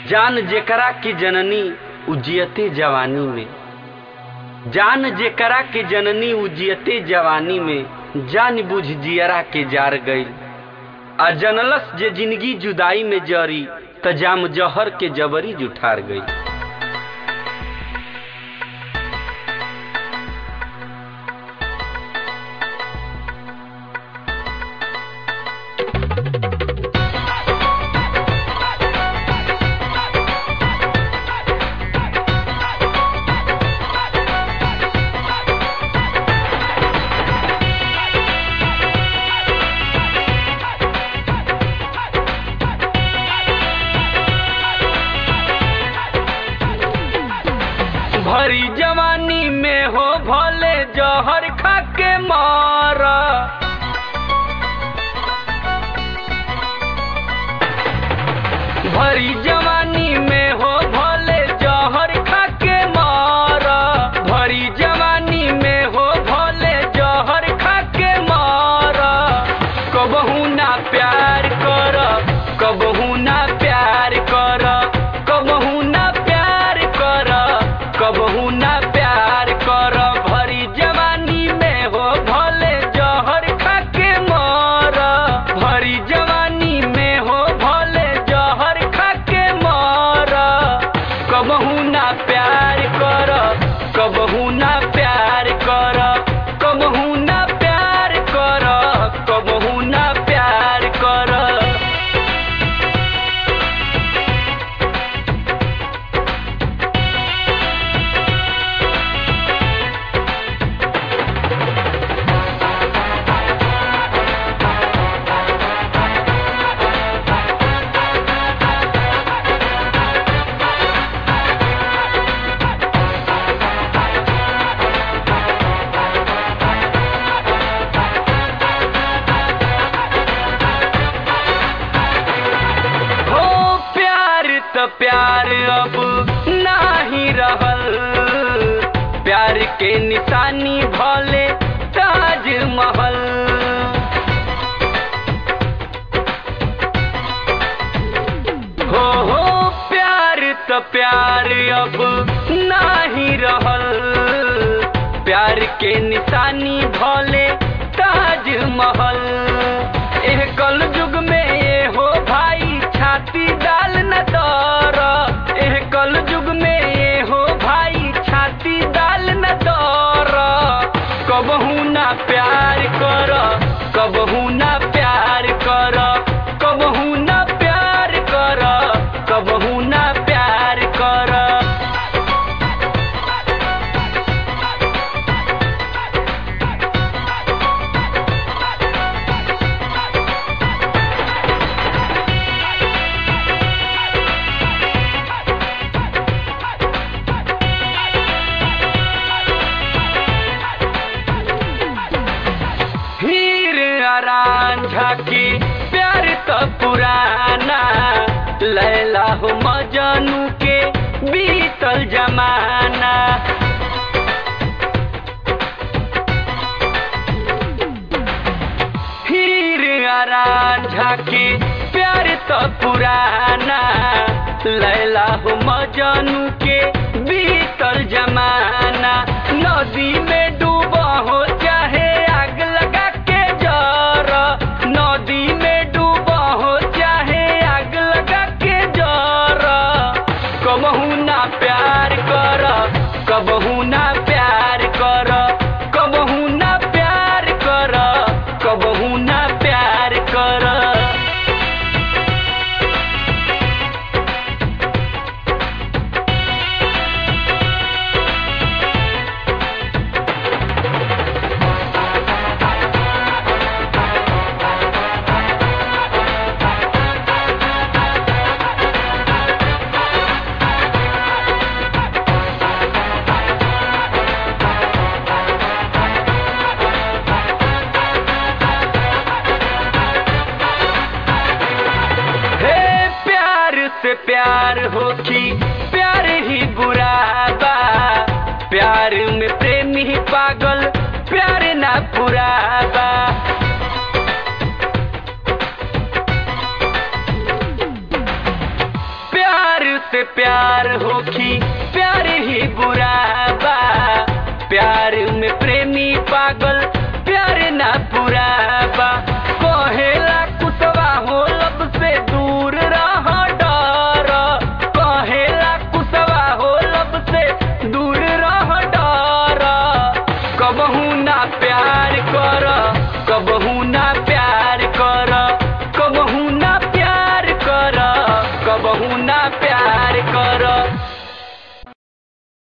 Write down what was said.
जान जेकरा की जननी उजियते जवानी में जान जेकरा के जननी उजियते जवानी में जान बुझ जियरा के जार गईल आ जनलस जे जिंदगी जुदाई में जरी त जाम जहर के जबरी जुठार गई भरी जवानी में हो भले जहर खा के मारा भरी जवानी में हो भले जहर खा के मारा भरी जवानी में हो भले जहर खा के मारा कबहू ना प्यार कर कबहू ना प्यार कर कबहू ना प्यार कर कबहू ना प्यार कर भरी जवानी में हो भले जहर खा के मर भरी जवानी में हो भले जहर खा के मर कबहू ना प्यार कर कबहू ना प्यार कर कबहू ना प्यार कर कबहू ना प्यार कर हो प्यार त प्यार अब नाही रहल प्यार के निशानी भले ताज महल हो हो प्यार त प्यार अब नाही रहल प्यार के निशानी भले ताज महल एह कल युग में ये हो भाई छाती डाल न दर एह कल युग में ये हो भाई छाती डाल न दर कबहू ना प्यार कर कबहू ना प्यार कर कबहू ना प्यार कर कबहू ना प्यार कर हीर आरान झाकी प्यार तो पुराना लैला हो मजनू के बीतल जमाना हीर आरान झाकी प्यार तो पुराना लैला हो मजनू के बीतल जमाना नदी में डूबा हो चाहे आग लगा के जर नदी में डूबा हो चाहे आग लगा के जर कबहू ना प्यार कर कबहू ना प्यार कर कबहू ना प्यार कर कबहू ना प्यार कर हे प्यार से प्यार हो कि प्यार ही बुरा बा प्यार में प्रेमी ही पागल प्यार ना पूरा बा से प्यार होखी